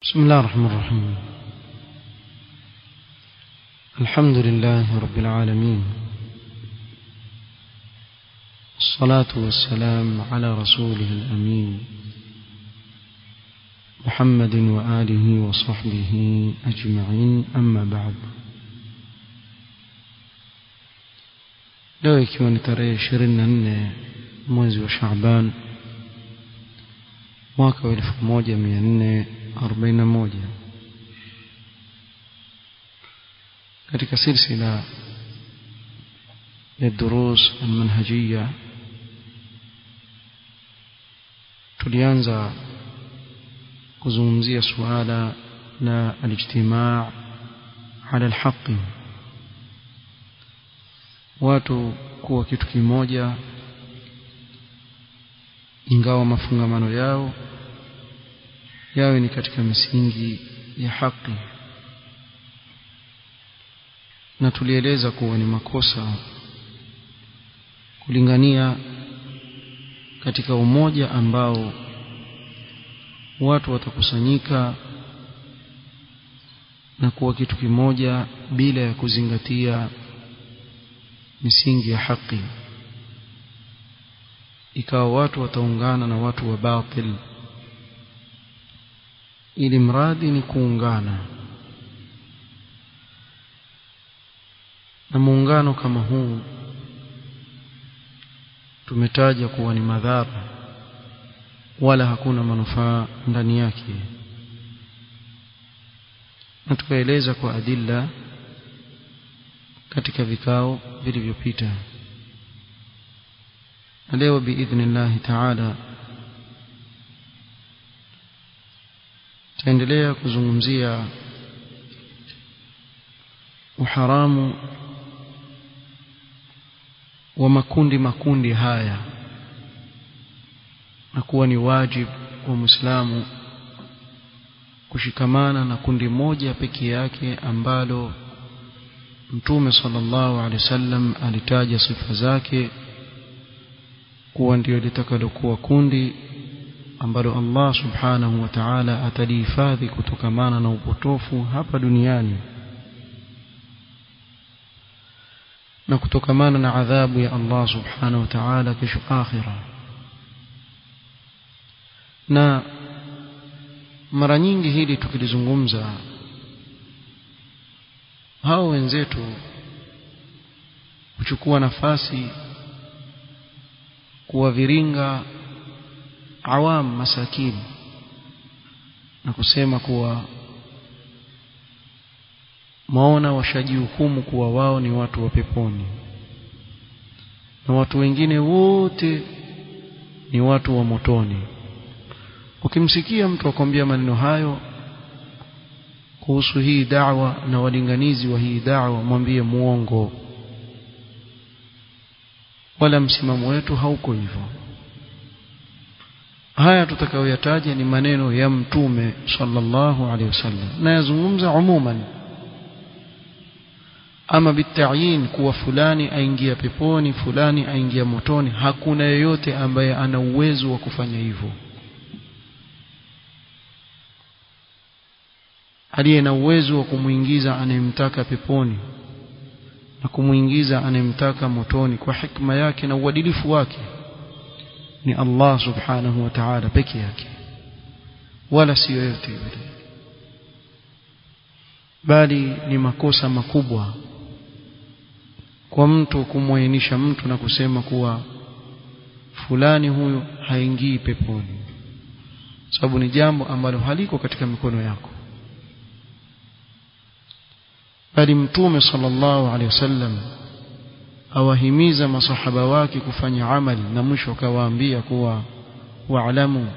بسم الله الرحمن الرحيم الحمد لله رب العالمين الصلاة والسلام على رسوله الأمين محمد وآله وصحبه أجمعين أما بعد leo ikiwa ni tarehe ishirini na nne mwezi wa Shaaban mwaka wa elfu moja mia nne arobaini na moja katika silsila ya durus almanhajiya tulianza kuzungumzia suala la alijtimaa ala alhaqi watu kuwa kitu kimoja ingawa mafungamano yao yawe ni katika misingi ya haki na tulieleza kuwa ni makosa kulingania katika umoja ambao watu watakusanyika na kuwa kitu kimoja bila ya kuzingatia misingi ya haki ikawa watu wataungana na watu wa batil ili mradi ni kuungana na muungano kama huu tumetaja kuwa ni madhara wala hakuna manufaa ndani yake na tukaeleza kwa adilla katika vikao vilivyopita na leo biidhnillahi taala taendelea kuzungumzia uharamu wa makundi makundi haya na kuwa ni wajibu wa Muislamu kushikamana na kundi moja pekee yake ambalo Mtume sallallahu alaihi wasallam alitaja sifa zake kuwa ndio litakalokuwa kundi ambalo Allah subhanahu wa ta'ala atalihifadhi kutokamana na upotofu hapa duniani na kutokamana na adhabu ya Allah subhanahu wa ta'ala kesho akhira na mara nyingi hili tukilizungumza hao wenzetu kuchukua nafasi kuwaviringa awam masakini na kusema kuwa maona washajihukumu kuwa wao ni watu wa peponi na watu wengine wote ni watu wa motoni ukimsikia mtu akwambia maneno hayo kuhusu hii da'wa na walinganizi wa hii da'wa mwambie muongo wala msimamo wetu hauko hivyo haya tutakayoyataja ni maneno ya mtume sallallahu alaihi wasallam na yazungumza umuman ama bitayin kuwa fulani aingia peponi fulani aingia motoni hakuna yeyote ambaye ana uwezo wa kufanya hivyo aliye na uwezo wa kumuingiza anayemtaka peponi na kumuingiza anayemtaka motoni kwa hikma yake na uadilifu wake ni Allah subhanahu wa ta'ala peke yake wala si yoyote yule bali ni makosa makubwa kwa mtu kumwainisha mtu na kusema kuwa fulani huyu haingii peponi sababu ni jambo ambalo haliko katika mikono yako bali mtume sallallahu alaihi wasallam awahimiza masahaba wake kufanya amali na mwisho akawaambia kuwa wa'lamu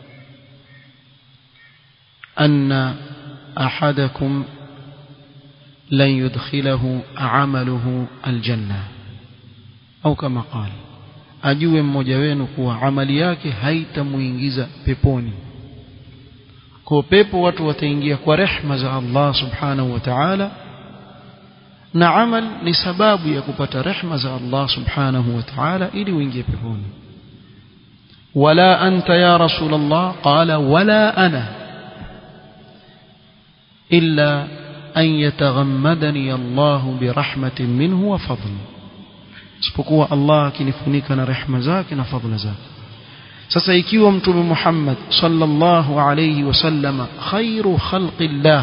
anna ahadakum lan yudkhilahu amaluhu aljanna au kama qala ajue mmoja wenu kuwa amali yake haitamuingiza peponi kwa pepo watu wataingia kwa rehma za Allah subhanahu wa ta'ala na amal ni sababu ya kupata rehma za Allah subhanahu wa ta'ala ili uingie peponi wala anta ya rasul Allah qala wala ana illa an yataghammadani Allah birahmatin minhu wa fadl isipokuwa Allah akinifunika na rehema zake na fadhila zake sasa ikiwa mtume Muhammad sallallahu alayhi wasallama khairu khalqillah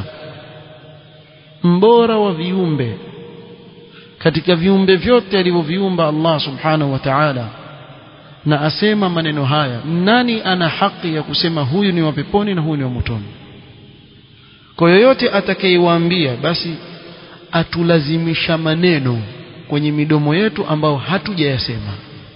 mbora wa viumbe katika viumbe vyote alivyoviumba Allah subhanahu wa ta'ala na asema maneno haya nani ana haki ya kusema huyu ni wa peponi na huyu ni wa motoni kwa yoyote atakayewaambia basi atulazimisha maneno kwenye midomo yetu ambao hatujayasema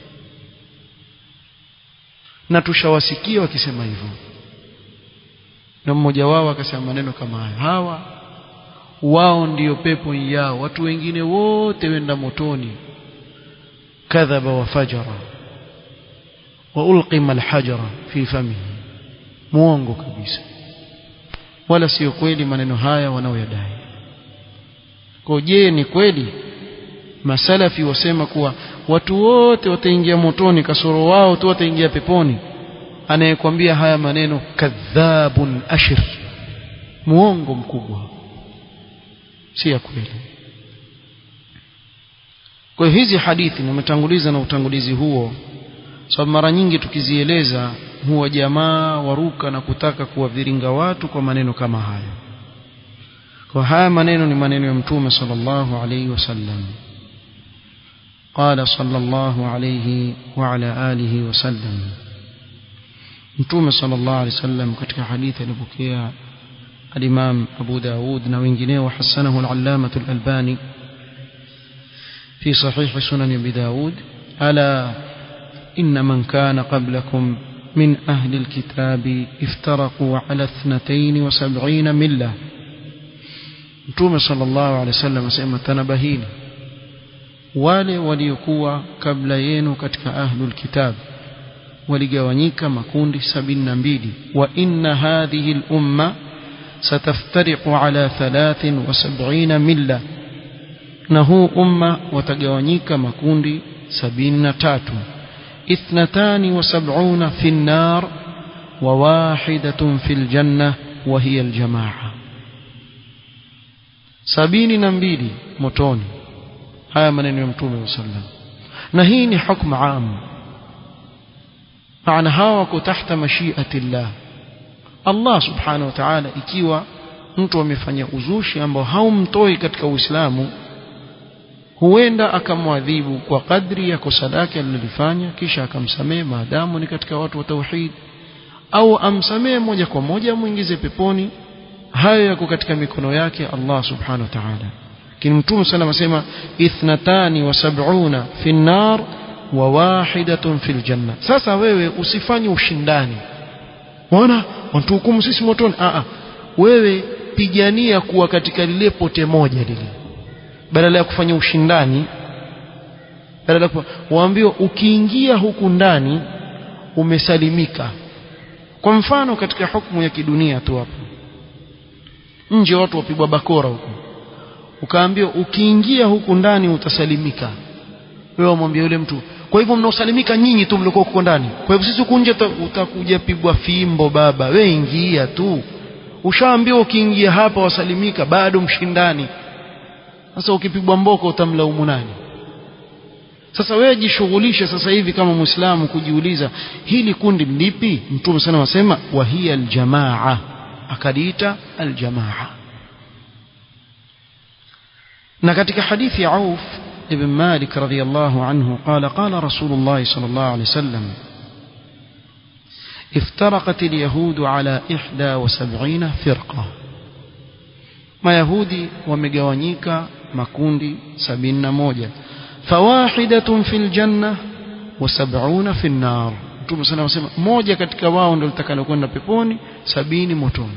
na tushawasikia wakisema hivyo na mmoja wao akasema maneno kama haya hawa wao ndiyo pepo yao watu wengine wote wenda motoni kadhaba wa fajara wa ulqima alhajara fi famihi muongo kabisa wala sio kweli maneno haya wanaoyadai kwa je ni kweli masalafi wasema kuwa watu wote wataingia motoni kasoro wao tu wataingia peponi anayekwambia haya maneno kadhabun ashir muongo mkubwa si ya kweli kwa hizi hadithi nimetanguliza na utangulizi huo sababu mara nyingi tukizieleza huwa jamaa waruka na kutaka kuwaviringa watu kwa maneno kama haya kwa haya maneno ni maneno ya mtume sallallahu alaihi wasallam قال صلى الله عليه وعلى آله وسلم متوم صلى الله عليه وسلم katika hadithi alipokea الإمام أبو داود نوينجنيه وحسنه العلامة الألباني في صحيح سنن أبي داود ألا إن من كان قبلكم من أهل الكتاب افترقوا على اثنتين وسبعين ملة متوم صلى الله عليه وسلم سيما تنبهين wale waliokuwa kabla yenu katika ahlul kitab waligawanyika makundi sabini na mbili wa inna hadhihi lumma sataftariqu ala thalathin wa sab'ina milla na huu umma watagawanyika makundi sabini na tatu ithnatani wa sab'una fi nnar wa wahidatun fi ljanna wa hiya aljamaa sabini na mbili motoni haya maneno ya mtume sallam na hii ni hukmu am maana hawa wako tahta mashiati llah Allah subhanahu wa ta'ala ikiwa mtu amefanya uzushi ambao haumtoi katika Uislamu huenda akamwadhibu kwa kadri ya kosa lake alilofanya kisha akamsamehe maadamu ni katika watu wa tauhid au amsamehe moja kwa moja muingize peponi hayo yako katika mikono yake Allah subhanahu wa ta'ala lakini mtume sallam asema ithnatani wa sab'una fi nar wa wahidatun fil janna sasa wewe usifanye ushindani Unaona wanatuhukumu sisi motoni a a wewe pigania kuwa katika lile pote moja lile badala ya kufanya ushindani badala ya waambiwa ukiingia huku ndani umesalimika kwa mfano katika hukumu ya kidunia tu hapo nje watu wapigwa bakora huko ukaambiwa ukiingia huku ndani utasalimika wewe umwambia yule mtu kwa hivyo mnaosalimika nyinyi tu mlikuwa huko ndani kwa hivyo sisi huku nje utakuja pigwa fimbo baba we ingia tu ushaambiwa ukiingia hapa wasalimika bado mshindani sasa ukipigwa mboko utamlaumu nani sasa wewe jishughulishe sasa hivi kama muislamu kujiuliza hili kundi lipi mtume sana wasema wa hiya aljamaa akaliita aljamaa na katika hadithi ya Auf ibn Malik radhiyallahu anhu qala qala Rasulullah sallallahu alayhi wasallam افترقت اليهود على إحدى وسبعين فرقة ما يهودي ومجوانيكا مكوندي سبين موجة فواحدة في الجنة وسبعون في النار Mtume sana anasema moja katika wao ndio litakalokwenda peponi sabini motoni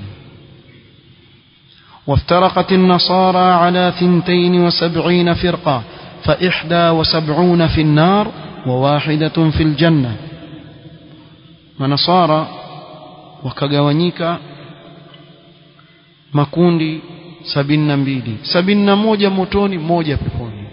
وافترقت النصارى على ثنتين وسبعين فرقة فإحدى وسبعون في النار وواحدة في الجنة manasara wakagawanyika makundi sabini na mbili sabini na moja motoni moja peponi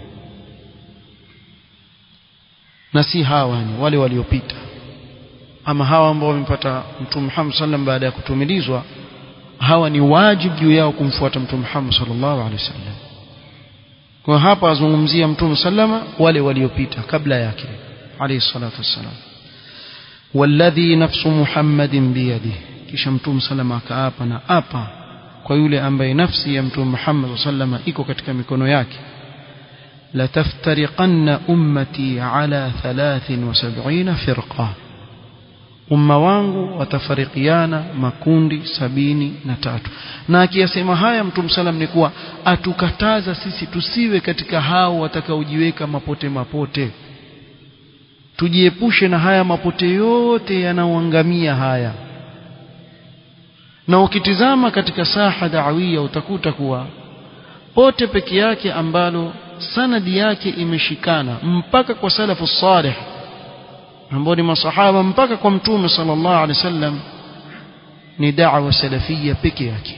na si hawa ni wale waliopita ama hawa ambao wamepata mtume Muhammad sallam baada ya kutumilizwa hawa ni wajibu juu yao kumfuata mtume Muhammad sallallahu alaihi wasallam kwa hapa azungumzia mtume sallama wale waliopita kabla yake alayhi salatu wassalam walladhi nafsu muhammadin biyadihi kisha mtume sallama akaapa na apa kwa yule ambaye nafsi ya mtume Muhammad sallama iko katika mikono yake lataftariqanna ummati ala 73 firqa umma wangu watafarikiana makundi sabini na tatu na akiyasema haya mtume salam ni kuwa atukataza sisi tusiwe katika hao watakaojiweka mapote mapote tujiepushe na haya mapote yote yanaoangamia haya na ukitizama katika saha dawia utakuta kuwa pote peke yake ambalo sanadi yake imeshikana mpaka kwa salafu salih ambao ni masahaba mpaka kwa mtume sallallahu alaihi wasallam ni da'wa salafia peke yake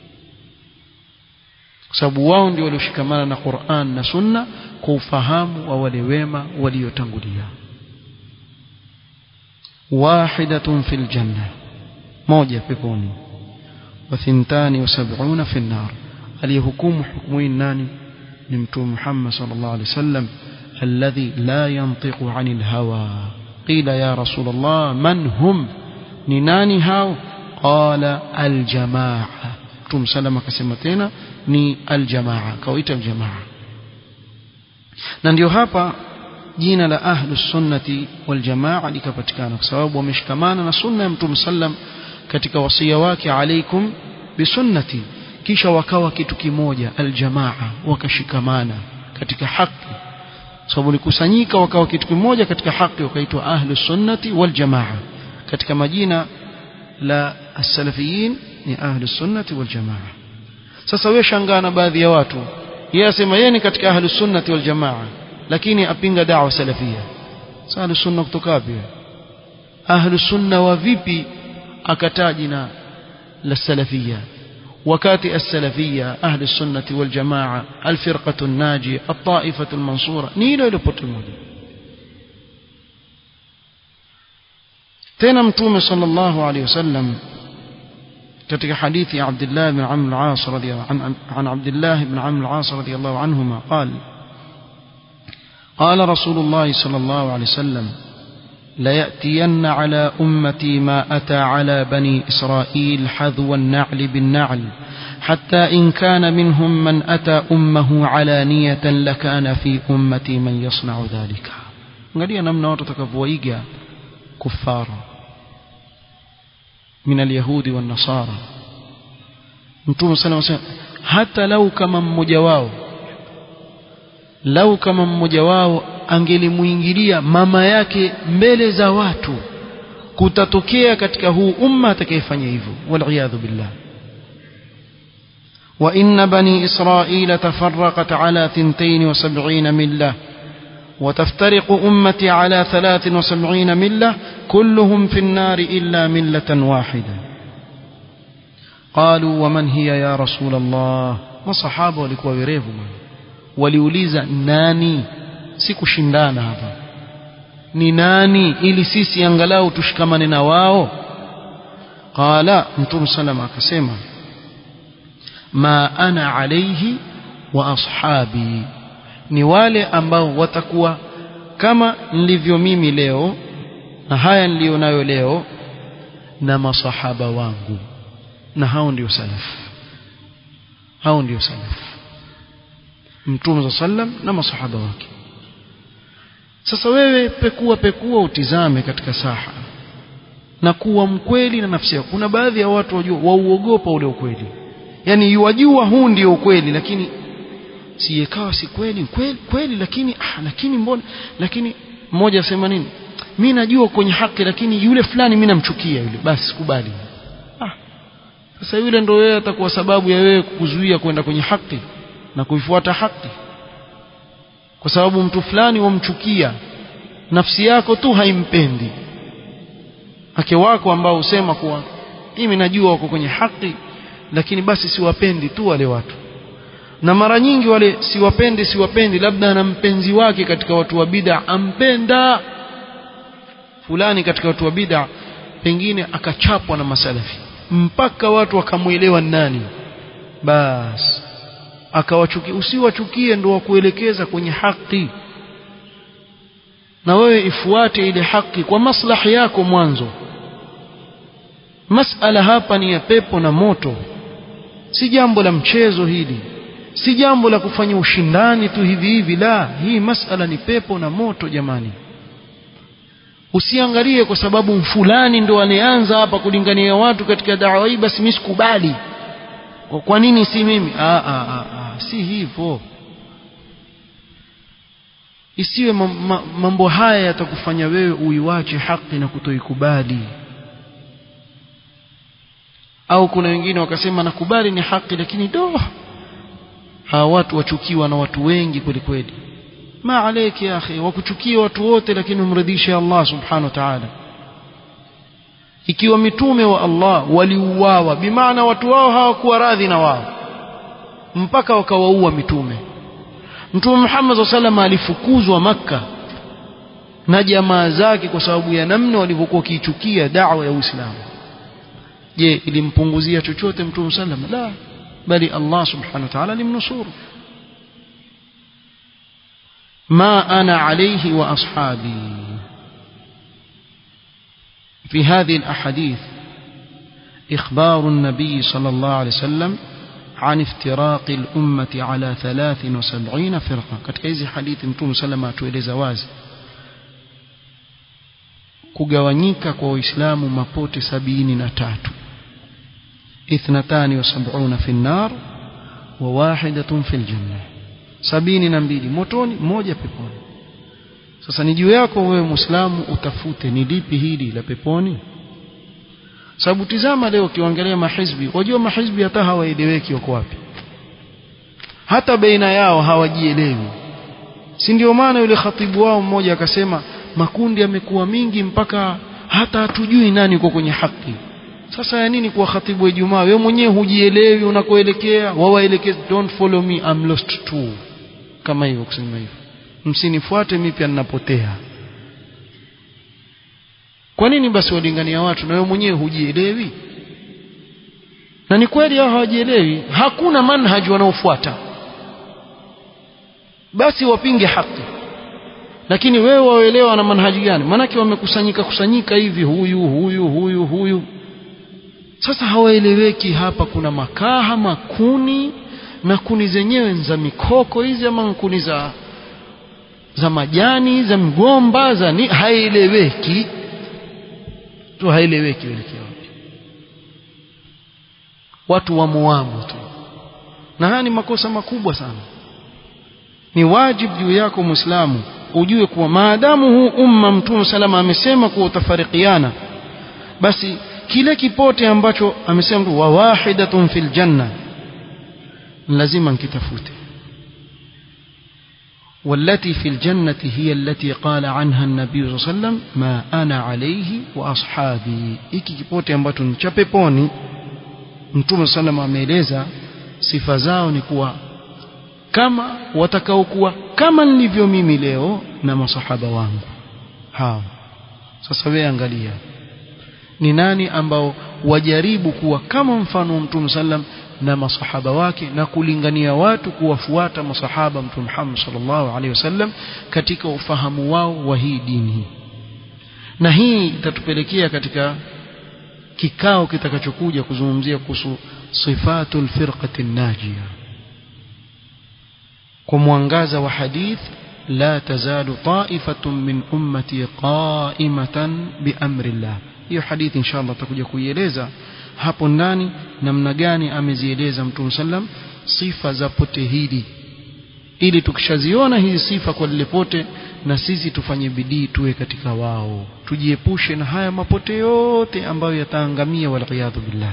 kwa sababu wao ndio walioshikamana na Qur'an na Sunna kwa ufahamu wa wale wema waliotangulia wahidatun fil janna moja peponi wa thintani wa sab'una fil nar aliyehukumu hukumu hii nani ni mtume Muhammad sallallahu alaihi wasallam alladhi la yantiqu anil hawa قيل يا رسول الله من هم نناني هاو قال الجماعة تم سلم كسمتنا ni aljamaa kawaita aljamaa na ndio hapa jina la ahlus sunnati wal jamaa likapatikana kwa sababu wameshikamana na sunna ya mtume sallam katika wasia wake alaikum bisunnati kisha wakawa kitu kimoja aljamaa wakashikamana katika haki sababu likusanyika wakawa kitu kimoja katika haki wakaitwa ahlus sunnati wal jamaa katika majina la as-salafiyin ni ahlus sunnati wal jamaa sasa wewe shangaa na baadhi ya watu yeye asema yeye ni katika ahlus sunnati wal jamaa lakini apinga da'wa salafia sasa ahlus sunna kutoka wapi ahlus sunna wa vipi akataa jina la salafia wakati as-salafia ahli sunnati wal jamaa al-firqatu an-najiyah at-ta'ifatu al-mansura ni hilo hilo pote moja tena mtume sallallahu alayhi wasallam katika hadithi ya Abdullah ibn Amr al-As radiyallahu an an Abdullah ibn Amr al-As radiyallahu anhuma قال قال رسول الله صلى الله عليه وسلم ليأتين على أمتي ما أتى على بني إسرائيل حذو النعل بالنعل حتى إن كان منهم من أتى أمه علانية لكان في أمتي من يصنع ذلك angalia namna watu watakavyoiga kufara min alyahudi wannasara mtume sana anasema hata lau kama mmoja wao lau kama mmoja wao angelimuingilia mama yake mbele za watu kutatokea katika huu umma atakayefanya hivyo waliyadhu billah وإن بني إسرائيل تفرقت على ثنتين وسبعين ملة وتفترق أمتي على ثلاث وسبعين ملة كلهم في النار إلا ملة واحدة قالوا ومن هي يا رسول الله ما صحابة ولكوا وريفوا waliuliza nani si kushindana hapa ni nani ili sisi angalau tushikamane na wao qala mtume salama akasema ma ana alaihi wa ashabi ni wale ambao watakuwa kama nilivyo mimi leo na haya nilionayo leo na masahaba wangu na hao ndio salafu hao ndio salafu mtume za sallam na masahaba wake sasa wewe pekua pekua utizame katika saha na kuwa mkweli na nafsi yako kuna baadhi ya watu wajua wauogopa ule ukweli yani yuwajua huu ndio ukweli lakini siyekawa si kweli kweli kweli lakini ah, lakini mbona lakini mmoja asema nini mimi najua kwenye haki lakini yule fulani mimi namchukia yule basi kubali ah sasa yule ndio wewe atakuwa sababu ya wewe kukuzuia kwenda kwenye haki na kuifuata haki kwa sababu mtu fulani wamchukia nafsi yako tu haimpendi wake wako ambao husema kuwa mimi najua wako kwenye haki lakini basi siwapendi tu wale watu na mara nyingi wale siwapendi siwapendi labda ana mpenzi wake katika watu wa bid'a ampenda fulani katika watu wa bid'a pengine akachapwa na masalafi mpaka watu wakamwelewa nani basi akawachukia usiwachukie ndo wakuelekeza kwenye haki na wewe ifuate ile haki kwa maslahi yako mwanzo masala hapa ni ya pepo na moto si jambo la mchezo hili si jambo la kufanya ushindani tu hivi hivi la hii masala ni pepo na moto jamani usiangalie kwa sababu fulani ndo anayeanza hapa kulingania watu katika dawa hii basi mimi sikubali kwa nini si mimi ah, ah, ah, ah, si hivyo isiwe mambo haya yatakufanya wewe uiwache haki na kutoikubali au kuna wengine wakasema nakubali ni haki lakini do hawa watu wachukiwa na watu wengi kweli kweli ma alayki ya akhi wakuchukia watu wote lakini umridhishe Allah subhanahu wa ta'ala ikiwa mitume wa Allah waliuawa bimaana watu wao hawakuwa radhi na wao mpaka wakawaua mitume Mtume Muhammad sallallahu alifukuzwa Makka na jamaa zake kwa sababu ya namna walivyokuwa kiichukia da'wa ya Uislamu je ilimpunguzia chochote Mtume sallallahu la bali Allah subhanahu wa ta'ala alimnusuru ما أنا عليه وأصحابي في هذه الأحاديث إخبار النبي صلى الله عليه وسلم عن افتراق الأمة على ثلاث وسبعين فرقة katika hizi hadithi mtume salama atueleza wazi kugawanyika kwa waislamu mapote sabini na tatu ithnatani wa sab'una fi nnar wa wahidatun fil janna sabini na mbili motoni moja peponi sasa ni juu yako wewe muislamu utafute ni lipi hili la peponi sababu tizama leo ukiangalia mahizbi wajua mahizbi hata hawaeleweki wako wapi hata baina yao hawajielewi si ndio maana yule khatibu wao mmoja akasema makundi yamekuwa mingi mpaka hata hatujui nani uko kwenye haki sasa ya nini kuwa khatibu wa Ijumaa wewe mwenyewe hujielewi unakoelekea wawaelekeze don't follow me I'm lost too kama hivyo kusema hivyo msinifuate mimi pia ninapotea kwa nini basi walingania watu na wewe mwenyewe hujielewi na ni kweli hao hawajielewi hakuna manhaji wanaofuata basi wapinge haki lakini wewe waelewa na manhaji gani maanake wamekusanyika kusanyika hivi huyu huyu huyu huyu sasa hawaeleweki hapa kuna makaha makuni na kuni zenyewe za mikoko hizi ama kuni za za majani za mgomba za ni haieleweki tu haieleweki welekea wapi watu wamuamu tu na haya ni makosa makubwa sana ni wajibu juu yako muislamu ujue kuwa maadamu huu umma mtume salama amesema kuwa utafarikiana basi kile kipote ambacho amesema tu wa wahidatun fil janna lazima nkitafute والتي في الجنة هي التي قال عنها النبي صلى الله عليه وسلم ما أنا عليه وأصحابي iki kipote ambacho ni cha peponi mtume sallam ameeleza sifa zao ni kuwa kama watakaokuwa kama nilivyo mimi leo na masahaba wangu hao sasa wewe angalia ni nani ambao wajaribu kuwa kama mfano wa mtume sallam na masahaba wake na kulingania watu kuwafuata masahaba mtume Muhammad sallallahu alaihi wasallam katika ufahamu wao wa hii dini na hii itatupelekea katika kikao kitakachokuja kuzungumzia kuhusu sifatul firqati najia kwa mwangaza wa hadith la tazalu ta'ifatun min ummati qa'imatan biamri Allah hiyo hadithi inshallah tutakuja kuieleza hapo ndani namna gani amezieleza mtume sallam sifa za pote hili ili tukishaziona hizi sifa kwa lile pote na sisi tufanye bidii tuwe katika wao tujiepushe na haya mapote yote ambayo yataangamia waliyadhu billah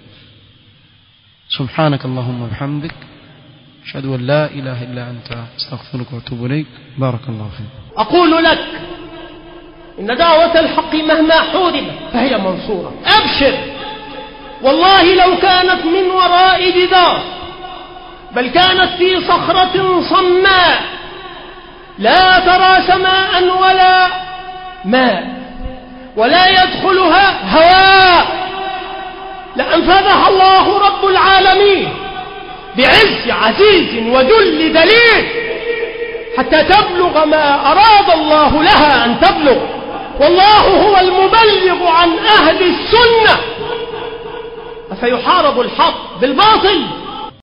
سبحانك اللهم وبحمدك أشهد أن لا إله إلا أنت أستغفرك وأتوب إليك بارك الله فيك أقول لك إن دعوة الحق مهما حوربت فهي منصورة أبشر والله لو كانت من وراء جدار بل كانت في صخرة صماء لا ترى سماء ولا ماء ولا يدخلها هواء لأنفذها الله رب العالمين بعز عزيز وذل دليل حتى تبلغ ما أراد الله لها أن تبلغ والله هو المبلغ عن أهل السنة أفيحارب الحق بالباطل